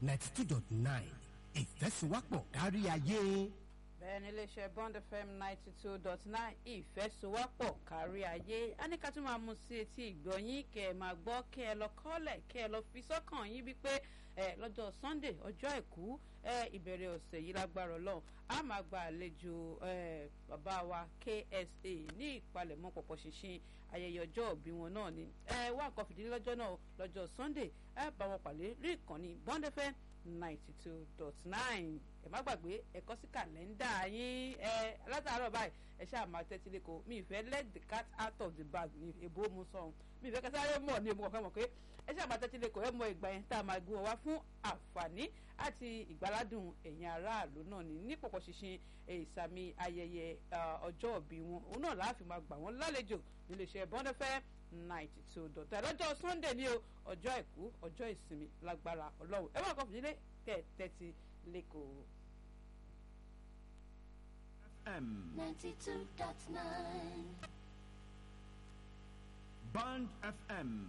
ninety two dot nine ìfẹ́sùwápọ̀ kárí ayé. bẹ́ẹ̀ ni iléeṣẹ́ bond fm ninety two dot nine ìfẹ́sowọ́pọ̀ kárí ayé a ní ká tún máa mú sí etí ìgbọ̀nyín kẹ́ ẹ máa gbọ́ kẹ́ ẹ lọ kọ́lẹ̀ kẹ́ ẹ lọ fi sọ́kàn yín wípé ẹ lọ́jọ́ sunday ọjọ́ àìkú ẹ ìbẹ̀rẹ̀ ọ̀sẹ̀ yìí lágbára ọlọ́run a máa gba àlejò ẹ bàbá wa ksa ní ìpalẹ̀mọ́ pọ̀pọ̀ ṣinṣin ayẹyẹ ọjọ́ òbí wọn náà ni ẹ wá nǹkan fìdílé lọ́jọ́ náà lọ́jọ́ sunday ẹ bá wọn pàdé rí ìkànnì bond fm ninety two dot nine ẹ má gbàgbé ẹ kọ sí kàlẹ́ndà yín ẹ látàárọ̀ báyìí ẹ ṣáà máa tẹ́tí lẹ́kọ̀ọ́ mi ìfẹ́ let the cat out of the bag ní èbó mu sọ̀hún mi ìfẹ́ kẹsàrẹ́ mọ̀ ní ọmọ kankan mọ̀ pé ẹ ṣáà máa tẹ́tí lẹ́kọ̀ọ́ ẹ mọ ìgbà yẹn tá a máa gbé wọn wá fún àǹfààní àti ìgbàládùn ẹ̀yìn aráàlú náà ní ní pọ̀pọ̀ ṣinṣin ìsàmì ayẹyẹ ọjọ́ òbí wọn òun náà láàfin máa gbà wọ́n lálejò níléeṣẹ́ bọ́ndẹ́fẹ́ ninety two dọ̀tà lọ́jọ́ sunday ní o ọjọ́ àìkú ọjọ́ ìsinmi lágbára ọlọ́run ẹ wọ́n kọ́ fìdílé kẹ́ tẹ́tí lẹ́kọ̀ọ́. FM 92.9 Band FM